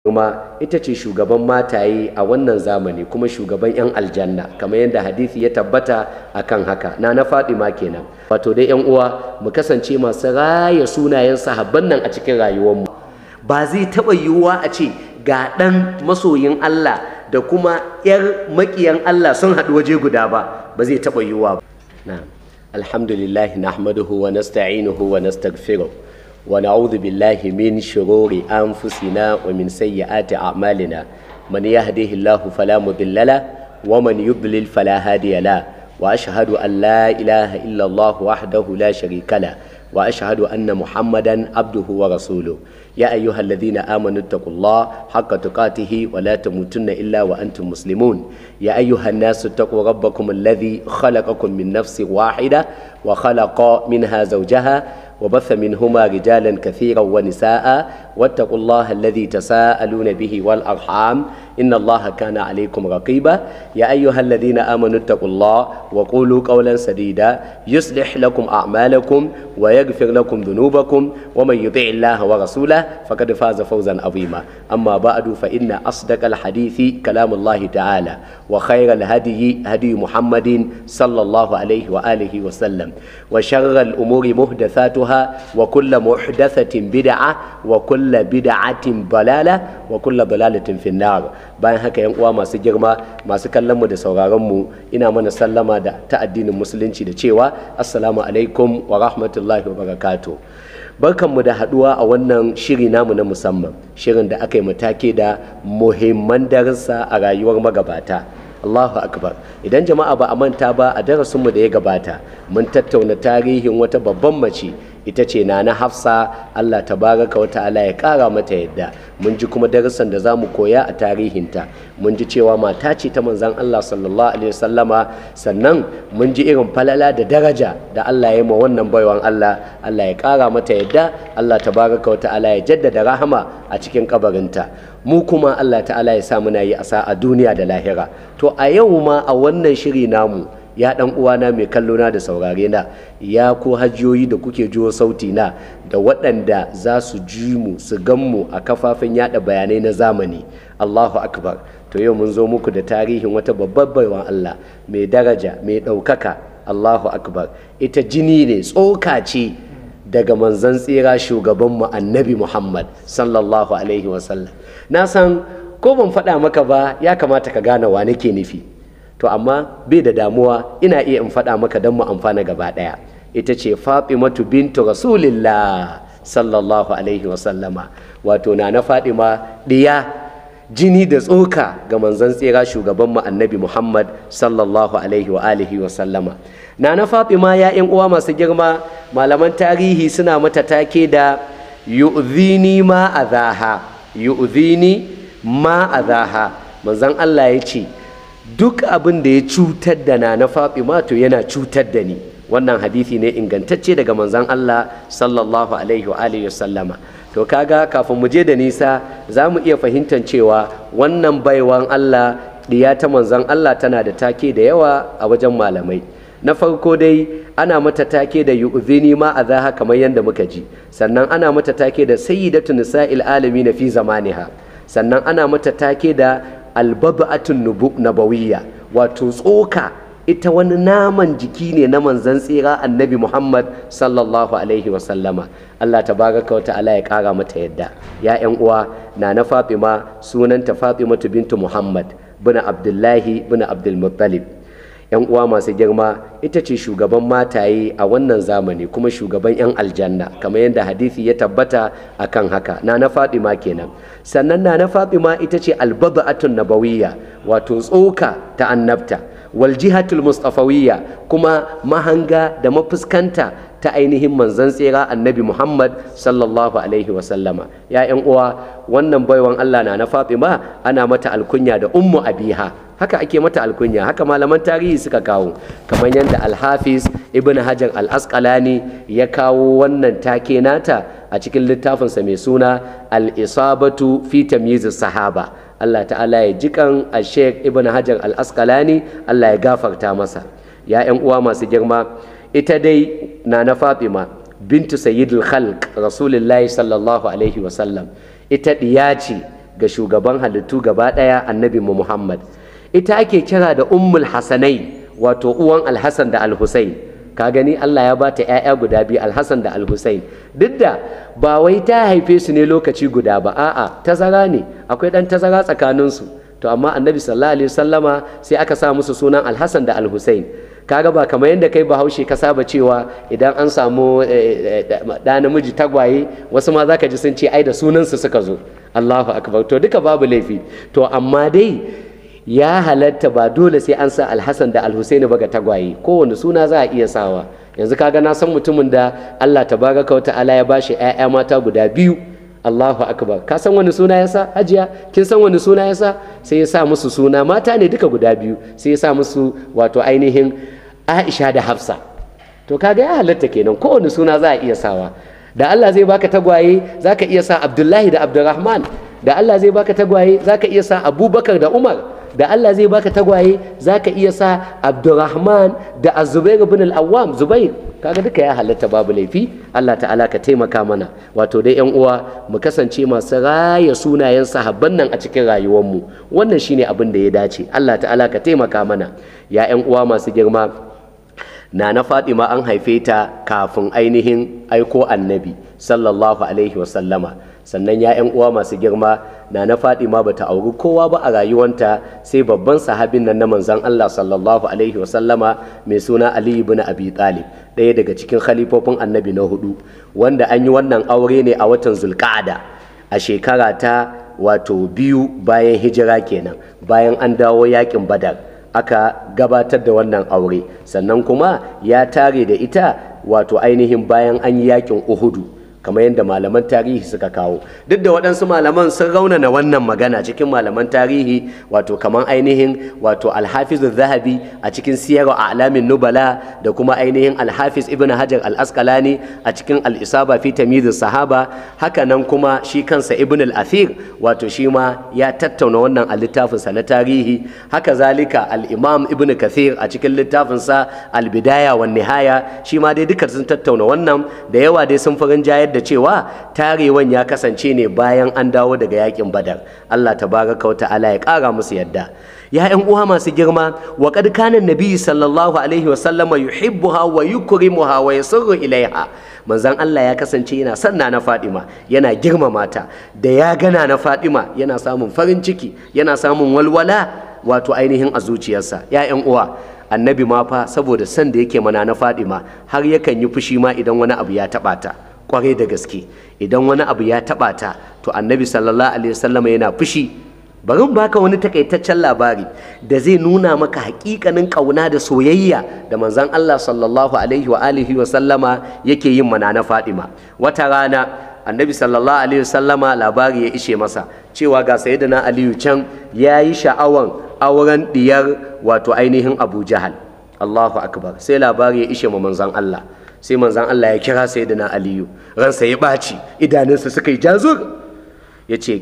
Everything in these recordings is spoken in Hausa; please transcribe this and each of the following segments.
kuma ita ce shugaban mataye a wannan zamani kuma shugaban 'yan aljanna kamar yadda hadisi ya tabbata akan haka na na ma kenan wato dai 'yan uwa mu kasance masu raya sunayen sahabban nan a cikin rayuwarmu ba zai taɓa yiwuwa a ce ga ɗan masoyin Allah da kuma 'yar maƙiyan Allah sun haɗu waje guda ba ba zai taɓa yiwuwa ba na'am alhamdulillah nahmaduhu wa nasta'inuhu wa nastaghfiruh ونعوذ بالله من شرور أنفسنا ومن سيئات أعمالنا من يهده الله فلا مضل له ومن يضلل فلا هادي له وأشهد أن لا إله إلا الله وحده لا شريك له وأشهد أن محمدا عبده ورسوله يا أيها الذين آمنوا اتقوا الله حق تقاته ولا تموتن إلا وأنتم مسلمون يا أيها الناس اتقوا ربكم الذي خلقكم من نفس واحدة وخلق منها زوجها وبث منهما رجالا كثيرا ونساء واتقوا الله الذي تساءلون به والأرحام إن الله كان عليكم رقيبا يا أيها الذين آمنوا اتقوا الله وقولوا قولا سديدا يصلح لكم أعمالكم ويغفر لكم ذنوبكم ومن يطع الله ورسوله فقد فاز فوزا عظيما أما بعد فإن أصدق الحديث كلام الله تعالى وخير الهدي هدي محمد صلى الله عليه وآله وسلم وشر الأمور محدثاتها وكل محدثة بدعة وكل بدعة ضلالة وكل ضلالة في النار bayan haka yan uwa masu girma masu kallon mu da sauraron mu ina mana sallama da ta addinin musulunci da cewa assalamu alaikum wa rahmatullahi wa barakatuh barkanmu da haduwa a wannan shiri namu na musamman shirin da aka yi matake da muhimman darussa a rayuwar magabata Allahu akbar idan jama'a ba a manta ba a darasinmu da ya gabata mun tattauna tarihin wata babban mace ita ce na na hafsa Allah tabaraka wa ta'ala ya kara mata yadda mun ji kuma darussan da za mu koya a tarihinta mun ji cewa mata ce ta manzan Allah sallallahu alaihi wasallama sannan mun ji irin falala da daraja da Allah ya ma wannan baiwan Allah Allah ya kara mata yadda Allah tabaraka wa ta'ala ya jaddada rahama a cikin kabarinta mu kuma Allah ta'ala ya sa muna yi asa a duniya da lahira to a yau ma a wannan shiri namu ya dan uwana mai kallona da saurare na ya ko hajiyoyi da kuke jiwo sauti na da waɗanda za su ji mu su gan mu a kafafen yada bayanai na zamani Allahu akbar to yau mun zo muku da tarihin wata babbar baiwan Allah mai daraja mai ɗaukaka Allahu akbar ita jini ne tsoka ce daga manzan tsira shugabanmu annabi Muhammad sallallahu alaihi wasallam na san ko ban faɗa maka ba ya kamata ka gane wa nake nufi to amma bai da damuwa ina iya in faɗa maka don mu amfana gaba ɗaya ita ce fatimatu bintu rasulillah sallallahu alaihi wasallama wato na na fatima ɗiya jini da tsoka ga manzon tsira shugaban mu annabi muhammad sallallahu alaihi wa alihi wasallama na na fatima ya yan uwa masu girma malaman tarihi suna mata take da yu'zini ma azaha yu'zini ma azaha manzon allah ya ce duk abin da ya cutar da na na Fatima to yana cutar da ni wannan hadisi ne ingantacce daga manzon Allah sallallahu alaihi wa alihi sallama to kaga kafin mu je da nisa za mu iya fahimtar cewa wannan baiwan Allah diya ta manzon Allah tana da take da yawa a wajen malamai na farko dai ana mata take da yu'zini ma azaha kamar yadda muka ji sannan ana mata take da sayyidatu nisa'il alamin fi zamaniha sannan ana mata take da albaba'atun nabawiyya wato tsoka ita wani naman jiki ne na manzan tsira annabi muhammad sallallahu alaihi wasallama allah tabaraka wa ta'ala ya kara mata yadda ya yan uwa na na fatima sunanta fatimatu bintu muhammad bin abdullahi bin abdulmuttalib yan uwa masu girma ita ce shugaban mataye a wannan zamani kuma shugaban yan aljanna kamar yadda hadisi ya tabbata akan haka na na fatima kenan sannan na na fatima ita ce albaba'atun nabawiyya wato tsoka ta annabta wal jihatul mustafawiyya kuma mahanga da mafuskanta ta ainihin manzon tsira annabi muhammad sallallahu alaihi wasallama ya yan uwa wannan baiwan allah na na fatima ana mata alkunya da ummu abiha haka ake mata alkunya haka malaman tarihi suka kawo kamar yadda alhafiz ibn hajar al-asqalani ya kawo wannan take nata a cikin littafinsa mai suna al-isabatu fi tamyiz sahaba Allah ta'ala ya jikan al-sheikh ibn hajar al-asqalani Allah ya gafarta masa ya yan uwa masu girma ita dai na na fatima bintu sayyidul khalq rasulullahi sallallahu alaihi wasallam ita diya ce ga shugaban halittu gaba ɗaya annabi mu Muhammad ita ake kira da ummul hasanai wato uwan alhassan da alhussein ka gani Allah ya bata ‘ya'ya guda biyu alhassan da alhussein duk da ba wai ta haife su ne lokaci guda ba a'a tazara ne akwai ɗan tazara tsakaninsu to amma annabi sallallahu alaihi wasallama sai aka sa musu sunan alhassan da alhussein kaga ba kamar yadda kai bahaushe ka saba cewa idan an samu ɗa namiji tagwaye wasu ma zaka ji sun ce ai da sunansu suka zo Allahu akbar to duka babu laifi to amma dai ya halatta ba dole sai an sa alhassan da alhusaini ba ga tagwaye kowane suna za a iya sawa yanzu kaga na san mutumin da Allah tabaraka wa ta'ala ya bashi ƴaƴa mata guda biyu Allahu akbar ka san wani suna yasa hajiya kin san wani suna yasa sai ya sa musu suna mata ne duka guda biyu sai ya sa musu wato ainihin Aisha da Hafsa to kaga ya halatta kenan kowane suna za a iya sawa da Allah zai baka tagwaye zaka iya sa Abdullahi da Abdurrahman da Allah zai baka tagwaye zaka iya sa Abubakar da Umar da Allah zai baka tagwaye zaka iya sa Abdurrahman da Az-Zubair ibn al-Awwam Zubair kaga duka ya halatta babu laifi Allah ta'ala ka taimaka mana wato dai yan uwa mu kasance masu raya sunayen sahabban nan a cikin rayuwarmu wannan shine abin da ya dace Allah ta'ala ka taimaka mana ya yan uwa masu girma na na Fatima an haife ta kafin ainihin aiko annabi sallallahu alaihi wasallama sannan ya yan uwa masu girma na na Fatima bata auri kowa ba a rayuwanta sai babban sahabin nan na manzon Allah sallallahu alaihi wasallama mai suna Ali ibn Abi Talib ɗaya daga cikin khalifofin annabi na hudu wanda an yi wannan aure ne a watan Zulqa'ada a shekara ta wato biyu bayan hijira kenan bayan an dawo yakin Badar aka gabatar da wannan aure sannan kuma ya tare da ita wato ainihin bayan an yi yakin Uhudu kamar yadda malaman tarihi suka kawo duk da waɗansu malaman sun raunana wannan magana cikin malaman tarihi wato kamar ainihin wato alhafiz zahabi a cikin siyar alamin nubala da kuma ainihin alhafiz ibn hajar al-asqalani a cikin al-isaba fi tamyiz sahaba haka nan kuma shi kansa ibn al-athir wato shi ma ya tattauna wannan a littafinsa na tarihi haka zalika al-imam ibn kathir a cikin littafinsa al-bidaya wan nihaya shi ma dai duka sun tattauna wannan da yawa dai sun farin jayar da cewa tarewan ya kasance ne bayan an dawo daga yakin badar Allah tabaraka wa ta'ala ya kara musu yadda ya ƴan uwa masu girma wa qad kana nabi sallallahu alaihi wa sallama yuhibbuha wa yukrimuha wa yasurru ilaiha manzon Allah ya kasance yana son na Fadima yana girmama ta da ya gana na Fadima yana samun farin ciki yana samun walwala wato ainihin a zuciyarsa ya ƴan uwa annabi ma fa saboda son da yake mana na Fadima har yakan yi fushi ma idan wani abu ya taɓa ta kwarai da gaske idan wani abu ya taba ta to annabi sallallahu alaihi wasallam yana fushi bari in baka wani takaitaccen labari da zai nuna maka hakikanin kauna da soyayya da manzon Allah sallallahu alaihi wa alihi wa sallama yake yin mana na Fatima wata rana annabi sallallahu alaihi wasallama labari ya ishe masa cewa ga sayyidina Aliyu can yayi sha'awan auren diyar wato ainihin Abu Jahal Allahu akbar sai labari ya ishe ma manzon Allah sai manzan Allah ya kira sayyidina Aliyu ransa ya ɓaci idanunsa suka yi jazur ya ce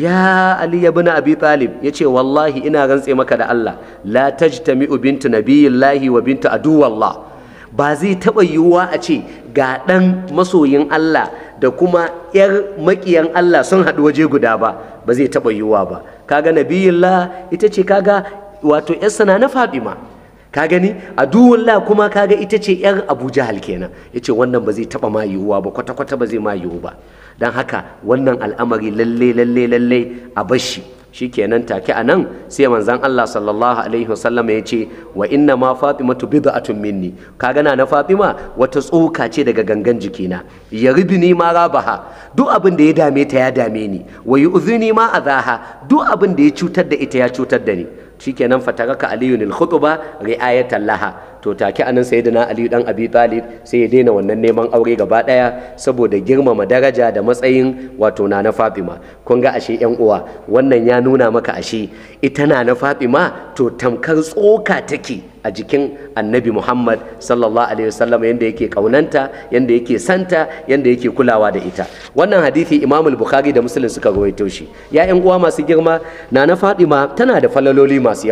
ya Ali ibn Abi Talib ya ce wallahi ina rantse maka da Allah la tajtami'u bintu nabiyillahi wa bintu aduwallah ba zai taɓa yiwuwa a ce ga ɗan masoyin Allah da kuma 'yar maƙiyan Allah sun haɗu waje guda ba ba zai taɓa yiwuwa ba kaga nabiyillah ita ce kaga wato 'yarsa na Fatima ka gani aduwullah kuma kaga ita ce yar abu jahal kenan ya ce wannan ba zai taba ma yiwuwa ba kwata-kwata ba zai ma yiwu ba don haka wannan al'amari lalle lalle lalle a bashi shi kenan take a nan sai manzan Allah sallallahu alaihi wasallam ya ce wa inna ma fatimatu bid'atun minni kaga na na fatima wata tsoka ce daga gangan jikina ya ni ma rabaha duk abin da ya dame ta ya dame ni wa yu'zini ma azaha duk abin da ya cutar da ita ya cutar da ni shikenan fataraka aliyu nil khutba ri'ayatan laha to take anan sayyidina aliyu dan abi talib sai ya daina wannan neman aure gaba daya saboda girmama daraja da matsayin wato na na fatima kun ga ashe yan uwa wannan ya nuna maka ashe ita na na fatima to tamkar tsoka take a jikin annabi muhammad sallallahu alaihi wasallam yanda yake kaunanta yanda yake santa yanda yake kulawa da ita wannan hadisi imam bukhari da muslim suka rawaito shi ya yan uwa masu girma na na fatima tana da falaloli masu yawa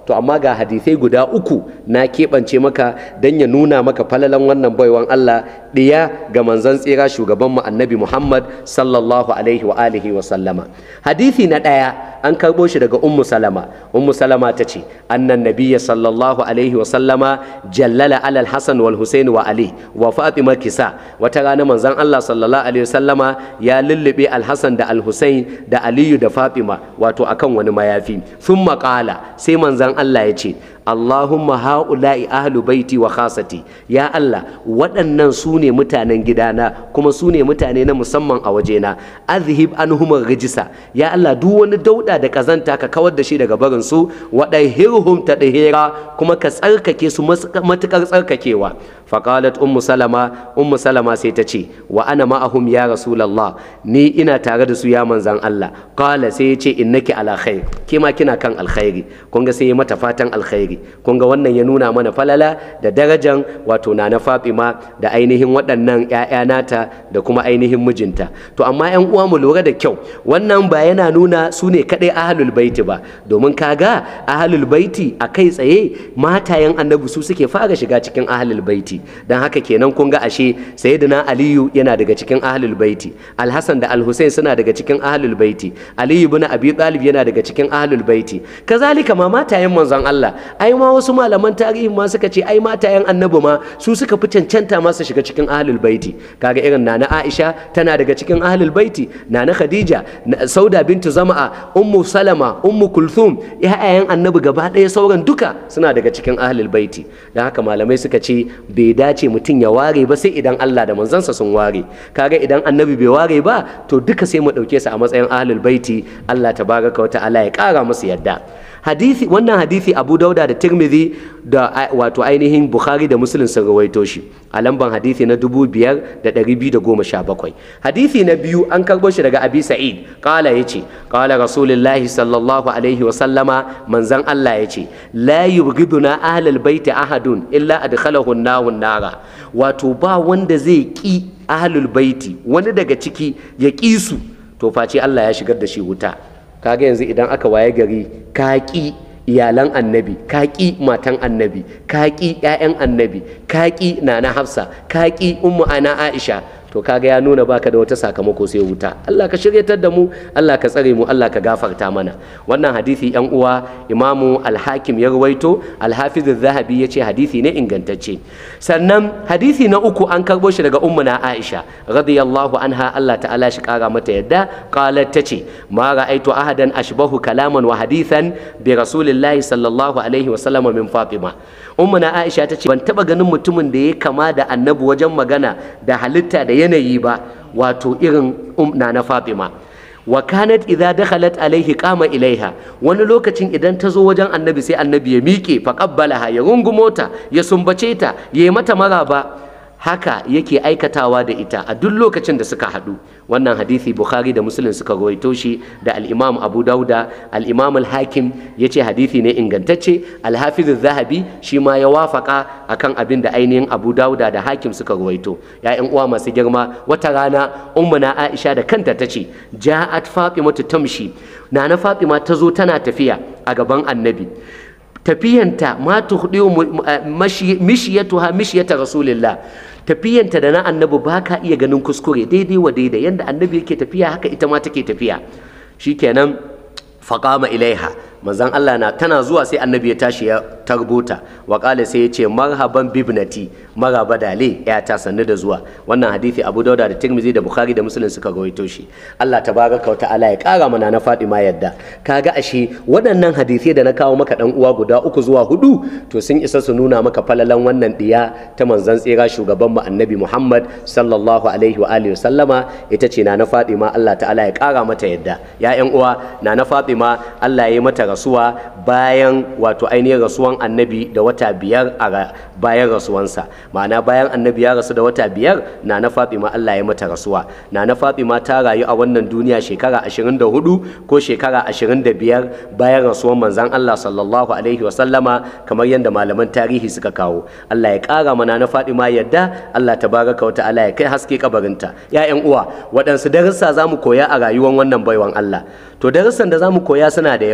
to amma ga hadisai guda uku na keɓance maka don ya nuna maka falalan wannan baiwan Allah ɗiya ga manzon tsira shugaban mu annabi Muhammad sallallahu alaihi wa alihi wa sallama hadisi na ɗaya an karɓo shi daga ummu salama ummu salama ta ce annan nabiyya sallallahu alaihi wa sallama jallala alal hasan wal husain wa ali wa fatima kisa wata rana manzon Allah sallallahu alaihi wa sallama ya lullube al hasan da al husain da aliyu da fatima wato akan wani mayafi sun maƙala sai manzon Allah ya ce Allahumma ha'ula'i ahlu baiti wa khasati ya Allah waɗannan su ne mutanen gidana kuma su ne mutane na musamman a wajena azhib anhum rijisa ya Allah duk wani dauda da kazanta ka kawar da shi daga barin su wadahirhum tadhira kuma ka tsarkake su matukar tsarkakewa faqalat ummu salama ummu salama sai ta ce wa ana ma'ahum ya rasulullah ni ina tare da su ya manzan Allah qala sai ya ce innaki ala khair ke ma kina kan alkhairi kun ga sai ya mata fatan alkhairi kun ga wannan ya nuna mana falala da darajan wato na na Fatima da ainihin waɗannan ƴaƴa nata da kuma ainihin mijinta to amma ƴan uwa mu lura da kyau wannan ba yana nuna su ne kaɗai ahlul baiti ba domin kaga ahlul baiti a kai tsaye matayen annabi su suke fara shiga cikin ahlul baiti dan haka kenan kun ga ashe sayyidina aliyu yana daga cikin ahlul baiti alhassan da alhussein suna daga cikin ahlul baiti aliyu ibn abi talib yana daga cikin ahlul baiti kazalika ma matayen manzon Allah ai ma wasu malaman tarihin ma suka ce ai matayen annabi ma su suka fi cancanta ma su shiga cikin ahlul baiti kaga irin nana Aisha tana daga cikin ahlul baiti nana Khadija Sauda bintu Zama'a Ummu Salama Ummu Kulthum ƴaƴayen annabi gaba ɗaya sauran duka suna daga cikin ahlul baiti dan haka malamai suka ce bai dace mutum ya ware ba sai idan Allah da manzansa sun ware kaga idan annabi bai ware ba to duka sai mu ɗauke su a matsayin ahlul baiti Allah tabaraka wa ta'ala ya ƙara musu yadda hadisi wannan hadisi abu dauda da tirmidhi da wato ainihin bukhari da muslim sun rawaito shi a lamban hadisi na 5217 hadisi na biyu an karbo shi daga abi sa'id qala yace qala rasulullahi sallallahu alaihi wa sallama manzan Allah yace la yubghiduna ahlal baiti ahadun illa adkhalahu an nara wato ba wanda zai ki ahlul baiti wani daga ciki ya ki su to face Allah ya shigar da shi wuta kaga yanzu idan aka waye gari ka ƙi iyalan annabi ka ƙi matan annabi ka ƙi 'ya'yan annabi ka ƙi nana hafsa ka ƙi ummu ana aisha to kaga ya nuna baka da wata sakamako sai wuta Allah ka shiryatar da mu Allah ka tsare mu Allah ka gafarta mana wannan hadisi yan uwa imamu al-hakim ya rawaito al-hafiz az-zahabi yace hadisi ne ingantacce sannan hadisi na uku an karbo shi daga ummuna Aisha radiyallahu anha Allah ta'ala shi kara mata yadda qalat tace ma ra'aitu ahadan ashbahu kalaman wa hadithan bi rasulillahi sallallahu alaihi wa sallam min Fatima ummuna Aisha tace ban taba ganin mutumin da ya kama da annabi wajen magana da halitta da yanayi ba wato irin umna na Fatima wa kanat idza dakhalat alaihi qama ilaiha wani lokacin idan ta zo wajen annabi sai annabi ya miƙe fa qabbalaha ya rungumo ta ya sumbace ta ya yi mata maraba haka yake aikatawa da ita a duk lokacin da suka haɗu wannan hadisi bukhari da muslim suka rawaito shi da al-imam abu dauda al-imam al-hakim ya ce hadisi ne ingantacce al-hafiz zahabi shi ma ya wafaka akan abin da ainihin abu dauda da hakim suka rawaito ya uwa masu girma wata rana ummuna aisha da kanta ta ce ja'at fatimatu tamshi nana fatima ta zo tana tafiya a gaban annabi tafiyanta ma tuhdiyu mishiyatuha mishiyata rasulillah tafiyanta da na annabi ba ka iya ganin kuskure daidai wa daidai yanda annabi yake tafiya haka ita ma take tafiya shikenan faqama ilaiha manzon Allah na tana zuwa sai annabi ya tashi ya tarbota wa qala sai ya ce marhaban bibnati maraba dale ya ta sannu da zuwa wannan hadisi Abu Dauda da Tirmidhi da Bukhari da Muslim suka rawaito shi Allah tabaraka wa ta'ala ya kara mana na Fatima yadda kaga ashe waɗannan hadisai da na kawo maka dan uwa guda uku zuwa hudu to sun isa su nuna maka falalan wannan diya ta manzon tsira shugaban mu annabi Muhammad sallallahu alaihi wa alihi sallama ita ce na na Fatima Allah ta'ala ya kara mata yadda ya ƴan uwa na na Fatima Allah ya yi mata rasuwa bayan wato ainihin rasuwan annabi da wata biyar a bayan rasuwansa ma'ana bayan annabi ya rasu da wata biyar na na fatima Allah ya mata rasuwa na na fatima ta rayu a wannan duniya shekara 24 ko shekara 25 bayan rasuwan manzan Allah sallallahu alaihi wa sallama kamar yadda malaman tarihi suka kawo Allah ya kara mana na fatima yadda Allah tabaraka wa ta'ala ya kai haske kabarinta ya uwa waɗansu darussa za mu koya a rayuwar wannan baiwan Allah to darussan da za mu koya suna da yawa amma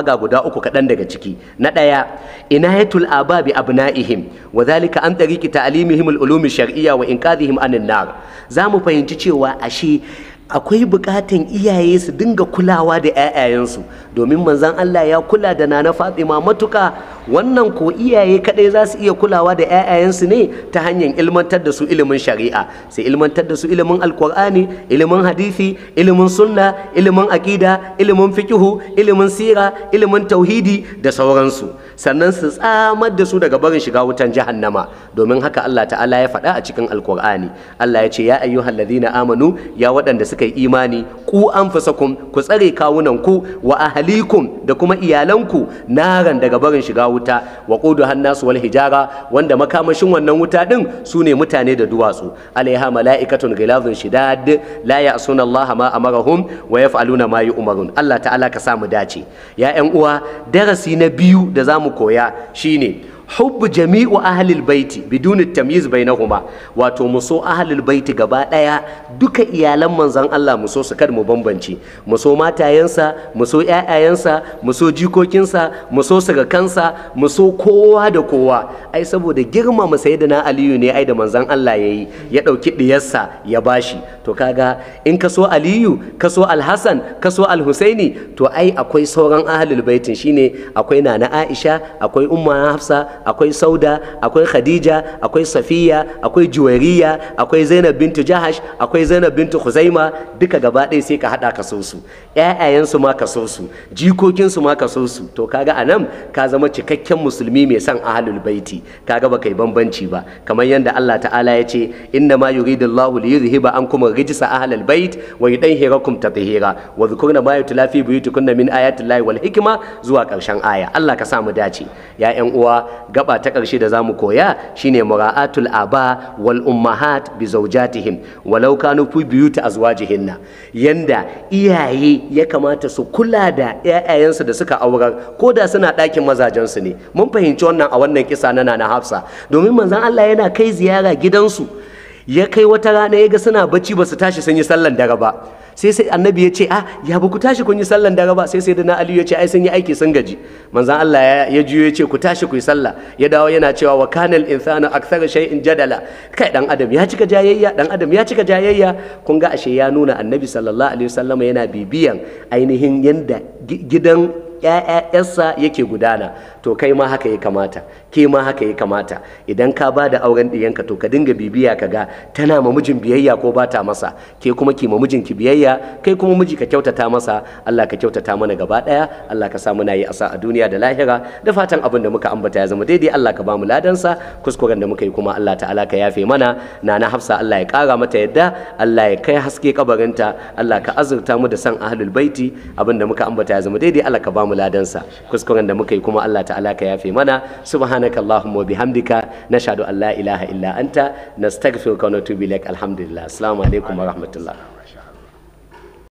ga guda uku kaɗan daga ciki na ɗaya inayatul aba bi abna'ihim wa zalika an tariqi ta'limihim al-ulum shar'iyya wa inqadhihim anin nar za mu fahimci cewa ashe akwai bukatan iyaye su dinga kulawa da 'ya'yayensu domin manzon Allah ya kula da nana Fatima matuka wannan ko iyaye kadai za su iya kulawa da 'ya'yayensu ne ta hanyar ilmantar da su ilimin shari'a sai ilmantar da su ilimin alkur'ani ilimin hadisi ilimin sunna ilimin aqida ilimin fikihu ilimin sira ilimin tauhidi da sauransu sannan su tsamar da su daga barin shiga wutan jahannama domin haka Allah ta'ala ya faɗa a cikin alkur'ani Allah ya ce ya ayyuhal ladina amanu ya waɗanda suka yi imani ku anfusakum ku tsare kawunan ku wa ahlikum da kuma iyalanku naran daga barin shiga wuta wa qudu hannasu wal hijara wanda makamashin wannan wuta din su ne mutane da duwatsu alaiha mala'ikatun ghilazun shidad la ya'suna Allah ma amarahum wa yaf'aluna ma yu'marun Allah ta'ala ka samu dace ya ƴan uwa darasi na biyu da zamu koya shine hubbu jami'u ahlil baiti biduni tamyiz bainahuma wato mu so ahlil baiti gaba daya duka iyalan manzon Allah mu so su kada mu bambance mu so matayensa mu so ƴaƴayensa mu so jikokinsa mu so kansa mu so kowa da kowa ai saboda girmama sayyidina Aliyu ne ai da manzon Allah yayi ya dauki diyarsa ya bashi to kaga in ka so Aliyu ka so Alhassan ka so Alhusaini to ai akwai sauran ahlul baitin shine akwai nana Aisha akwai umma Hafsa akwai sauda akwai khadija akwai safiya akwai juwairiya akwai zainab bintu jahash akwai zainab bintu khuzaima duka gaba ɗaya sai ka haɗa ka so su ƴaƴayensu ma ka so su jikokinsu ma ka so su to kaga anan ka zama cikakken musulmi mai son ahlul baiti kaga baka yi bambanci ba kamar yadda Allah ta'ala ya ce inna ma yuridullahu li yuzhiba ankum rijsa ahlal bait wa yudahhirakum tatheera wa dhkurna ma yutla fi buyutikunna min ayati llahi wal hikma zuwa ƙarshen aya Allah ka sa mu dace ya ƴan uwa gaba ta ƙarshe da zamu koya shine mura'atul aba wal ummahat bi zawjatihim walau kanu fi buyuti azwajihinna yanda iyaye ya kamata su kula da ƴaƴayensu da suka aurar ko da suna ɗakin mazajensu ne mun fahimci wannan a wannan kisa na Nana Hafsa domin manzon Allah yana kai ziyara gidansu ya kai wata rana ya ga suna bacci ba su tashi sun yi sallan dare ba sai sai annabi ya ce ah ya ba ku tashi kun yi sallan dare ba sai sai da na aliyu ya ce ai sun yi aiki sun gaji manzan Allah ya juyo ya ce ku tashi ku yi sallah ya dawo yana cewa wa kanal insanu akthar shay'in jadala kai dan adam ya cika jayayya dan adam ya cika jayayya kun ga ashe ya nuna annabi sallallahu alaihi wasallam yana bibiyan ainihin yanda gidan ‘ya'ya'yarsa yake gudana to kai ma haka ya kamata ke ma haka ya kamata idan ka ba da auren ɗiyanka to ka dinga bibiya ka ga tana ma mijin biyayya ko ba ta masa ke kuma ki ma mijinki biyayya kai kuma miji ka kyautata masa Allah ka kyautata mana gaba ɗaya Allah ka sa muna yi asa a duniya da lahira da fatan abin da muka ambata ya zama daidai Allah ka ba mu ladansa kuskuren da muka yi kuma Allah ta'ala ka yafe mana na na hafsa Allah ya ƙara mata yadda Allah ya kai haske kabarinta Allah ka azurta mu da san ahlul baiti abin da muka ambata ya zama daidai Allah ka ba mu ladansa kuskuren da muka yi kuma Allah ta'ala ka yafe mana subhanaka allahumma wa bihamdika nashhadu an la ilaha illa anta nastaghfiruka wa natubu ilaik alhamdulillah assalamu alaikum wa rahmatullah